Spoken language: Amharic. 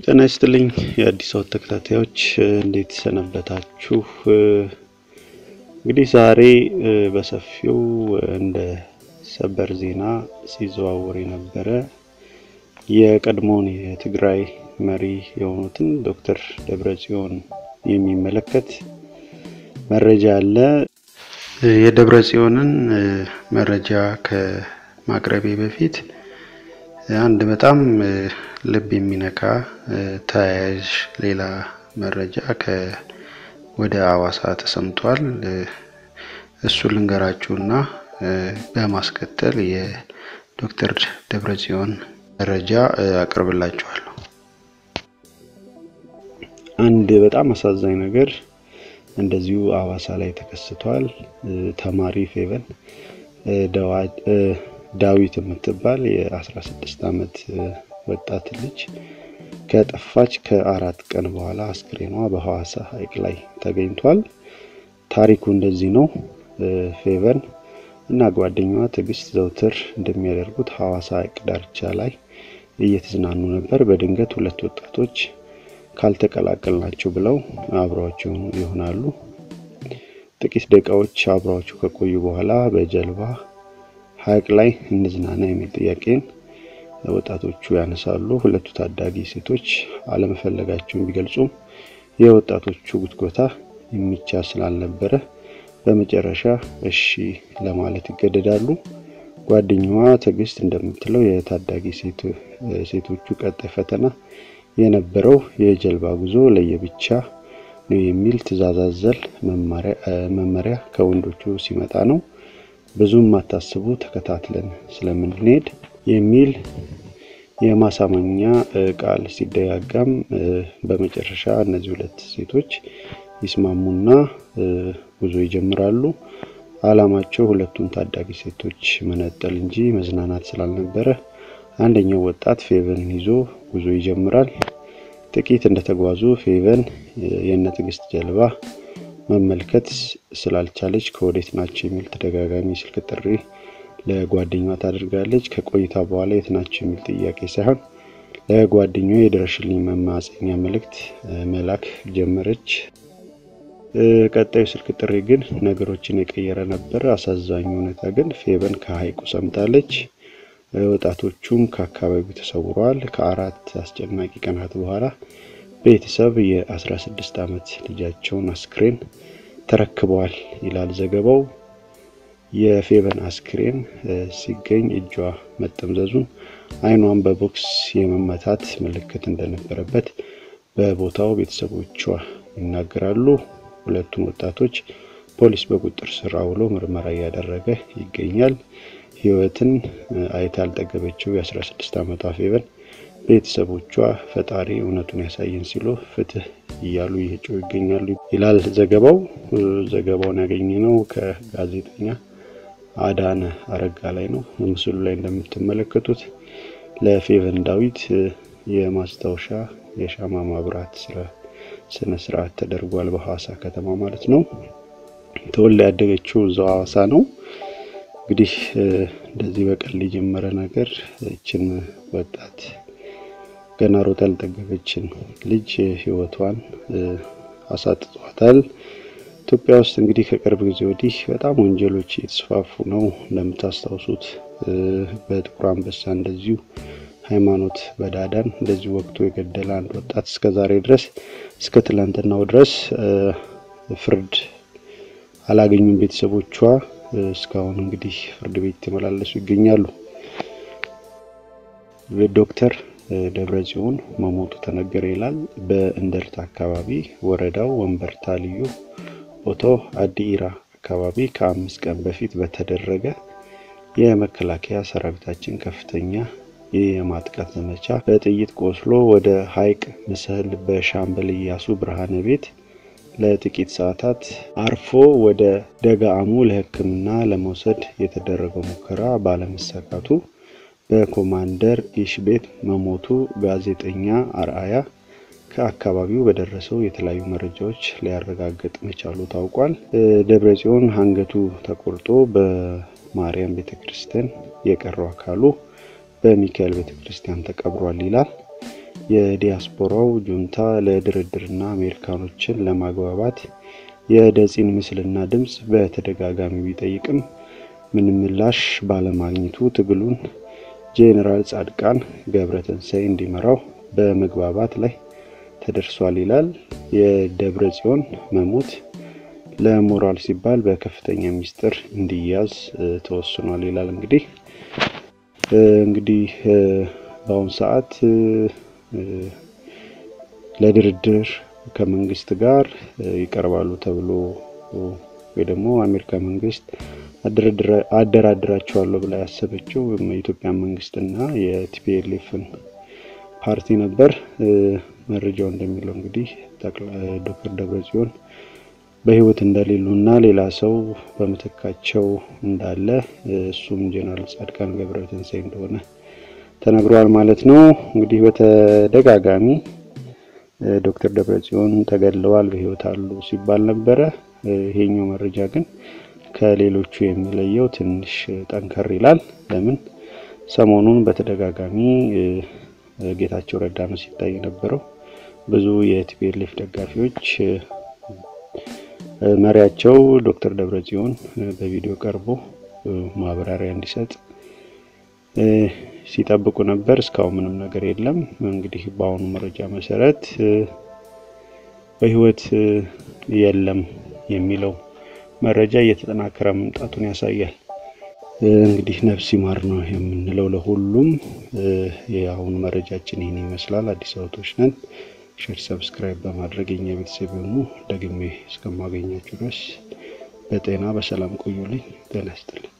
ጤና ይስጥልኝ የአዲስ አበባ ተከታታዮች እንዴት ሰነበታችሁ? እንግዲህ ዛሬ በሰፊው እንደ ሰበር ዜና ሲዘዋወር የነበረ የቀድሞውን የትግራይ መሪ የሆኑትን ዶክተር ደብረጽዮን የሚመለከት መረጃ አለ። የደብረጽዮንን መረጃ ከማቅረቤ በፊት አንድ በጣም ልብ የሚነካ ተያያዥ ሌላ መረጃ ወደ አዋሳ ተሰምቷል። እሱ ልንገራችሁና በማስከተል የዶክተር ደብረጽዮን መረጃ አቅርብላችኋለሁ። አንድ በጣም አሳዛኝ ነገር እንደዚሁ አዋሳ ላይ ተከስቷል። ተማሪ ፌቨን ዳዊት የምትባል የ16 ዓመት ወጣት ልጅ ከጠፋች ከአራት ቀን በኋላ አስክሬኗ በሐዋሳ ሐይቅ ላይ ተገኝቷል። ታሪኩ እንደዚህ ነው። ፌቨን እና ጓደኛዋ ትዕግስት ዘውትር እንደሚያደርጉት ሐዋሳ ሐይቅ ዳርቻ ላይ እየተዝናኑ ነበር። በድንገት ሁለት ወጣቶች ካልተቀላቀልናቸው ብለው አብረዋቸው ይሆናሉ። ጥቂት ደቂቃዎች አብረዋቸው ከቆዩ በኋላ በጀልባ ሐይቅ ላይ እንዝናና የሚል ጥያቄን ወጣቶቹ ያነሳሉ። ሁለቱ ታዳጊ ሴቶች አለመፈለጋቸውን ቢገልጹም የወጣቶቹ ጉትጎታ የሚቻል ስላልነበረ በመጨረሻ እሺ ለማለት ይገደዳሉ። ጓደኛዋ ትዕግስት እንደምትለው የታዳጊ ሴቶቹ ቀጣይ ፈተና የነበረው የጀልባ ጉዞ ለየብቻ ነው የሚል ትዕዛዝ አዘል መመሪያ ከወንዶቹ ሲመጣ ነው። ብዙም አታስቡ ተከታትለን ስለምንሄድ የሚል የማሳመኛ ቃል ሲደጋጋም በመጨረሻ እነዚህ ሁለት ሴቶች ይስማሙና ጉዞ ይጀምራሉ። ዓላማቸው ሁለቱን ታዳጊ ሴቶች መነጠል እንጂ መዝናናት ስላልነበረ አንደኛው ወጣት ፌቨንን ይዞ ጉዞ ይጀምራል። ጥቂት እንደተጓዙ ፌቨን የእነ ትዕግስት ጀልባ መመልከት ስላልቻለች ከወዴት ናቸው የሚል ተደጋጋሚ ስልክ ጥሪ ለጓደኛዋ ታደርጋለች። ከቆይታ በኋላ የት ናቸው የሚል ጥያቄ ሳይሆን ለጓደኛዋ የድረሽልኝ መማፀኛ መልእክት መላክ ጀመረች። ቀጣዩ ስልክ ጥሪ ግን ነገሮችን የቀየረ ነበር። አሳዛኙ ሁኔታ ግን ፌቨን ከሐይቁ ሰምታለች። ወጣቶቹም ከአካባቢው ተሰውረዋል። ከአራት አስጨናቂ ቀናት በኋላ ቤተሰብ የ16 ዓመት ልጃቸውን አስክሬን ተረክበዋል ይላል ዘገባው። የፌቨን አስክሬን ሲገኝ እጇ መጠምዘዙን፣ ዓይኗን በቦክስ የመመታት ምልክት እንደነበረበት በቦታው ቤተሰቦቿ ይናገራሉ። ሁለቱም ወጣቶች ፖሊስ በቁጥጥር ስር አውሎ ምርመራ እያደረገ ይገኛል። ሕይወትን አይታ ያልጠገበችው የ16 ዓመቷ ፌቨን ቤተሰቦቿ ፈጣሪ እውነቱን ያሳየን ሲሉ ፍትህ እያሉ እየጮሁ ይገኛሉ ይላል ዘገባው። ዘገባውን ያገኘነው ከጋዜጠኛ አዳነ አረጋ ላይ ነው። ምስሉ ላይ እንደምትመለከቱት ለፌቨን ዳዊት የማስታወሻ የሻማ ማብራት ስነ ስርዓት ተደርጓል። በሐዋሳ ከተማ ማለት ነው። ተወልዳ ያደገችው እዛው ሐዋሳ ነው። እንግዲህ እንደዚህ በቀል የጀመረ ነገር ይችን ወጣት ገና ሮጣ ያልጠገበችን ልጅ ህይወቷን አሳጥቷታል። ኢትዮጵያ ውስጥ እንግዲህ ከቅርብ ጊዜ ወዲህ በጣም ወንጀሎች የተስፋፉ ነው። እንደምታስታውሱት በጥቁር አንበሳ እንደዚሁ ሃይማኖት በዳዳን እንደዚሁ ወቅቱ የገደለ አንድ ወጣት እስከ ዛሬ ድረስ እስከ ትላንትናው ድረስ ፍርድ አላገኙም ቤተሰቦቿ። እስካሁን እንግዲህ ፍርድ ቤት የተመላለሱ ይገኛሉ። ዶክተር ደብረጽዮን መሞቱ ተነገረ ይላል። በእንደርታ አካባቢ ወረዳው ወንበርታ ልዩ ቦታው አዲ ኢራ አካባቢ ከአምስት ቀን በፊት በተደረገ የመከላከያ ሰራዊታችን ከፍተኛ የማጥቃት ዘመቻ በጥይት ቆስሎ ወደ ሐይቅ ምስል በሻምበል እያሱ ብርሃነ ቤት ለጥቂት ሰዓታት አርፎ ወደ ደጋአሙ ለሕክምና ለመውሰድ የተደረገው ሙከራ ባለመሳካቱ በኮማንደር ኢሽ ቤት መሞቱ ጋዜጠኛ አርአያ ከአካባቢው በደረሰው የተለያዩ መረጃዎች ሊያረጋግጥ መቻሉ ታውቋል። ደብረጽዮን አንገቱ ተቆርጦ በማርያም ቤተ ክርስቲያን የቀረው አካሉ በሚካኤል ቤተ ክርስቲያን ተቀብሯል ይላል። የዲያስፖራው ጁንታ ለድርድርና አሜሪካኖችን ለማግባባት የደጺን ምስልና ድምፅ በተደጋጋሚ ቢጠይቅም ምንም ምላሽ ባለማግኘቱ ትግሉን ጄኔራል ጻድቃን ገብረትንሳኤ እንዲመራው በመግባባት ላይ ተደርሷል ይላል። የደብረ ጽዮን መሞት ለሞራል ሲባል በከፍተኛ ሚስጥር እንዲያዝ ተወስኗል ይላል። እንግዲህ እንግዲህ በአሁኑ ሰዓት ለድርድር ከመንግስት ጋር ይቀርባሉ ተብሎ ወይ ደግሞ አሜሪካ መንግስት አደራድራቸዋለሁ ብላ ያሰበችው የኢትዮጵያ መንግስትና የቲፒኤልኤፍን ፓርቲ ነበር። መረጃው እንደሚለው እንግዲህ ዶክተር ደብረጽዮን በህይወት እንደሌሉና ሌላ ሰው በምትካቸው እንዳለ እሱም ጄኔራል ጻድቃን ገብረትንሳኤ እንደሆነ ተነግሯል ማለት ነው። እንግዲህ በተደጋጋሚ ዶክተር ደብረጽዮን ተገድለዋል፣ በህይወት አሉ ሲባል ነበረ። ይሄኛው መረጃ ግን ከሌሎቹ የሚለየው ትንሽ ጠንከር ይላል። ለምን ሰሞኑን በተደጋጋሚ ጌታቸው ረዳ ነው ሲታይ የነበረው። ብዙ የቲፒኤልኤፍ ደጋፊዎች መሪያቸው ዶክተር ደብረጽዮን በቪዲዮ ቀርቦ ማብራሪያ እንዲሰጥ ሲጠብቁ ነበር። እስካሁን ምንም ነገር የለም። እንግዲህ በአሁኑ መረጃ መሰረት በህይወት የለም የሚለው መረጃ እየተጠናከረ መምጣቱን ያሳያል። እንግዲህ ነፍስ ይማር ነው የምንለው ለሁሉም። የአሁኑ መረጃችን ይህን ይመስላል። አዲስ አበቦች ነን። ሼር፣ ሰብስክራይብ በማድረግ የኛ ቤተሰብ የሆኑ ደግሜ እስከማገኛችሁ ድረስ በጤና በሰላም ቆዩልኝ። ጤና ይስጥልኝ።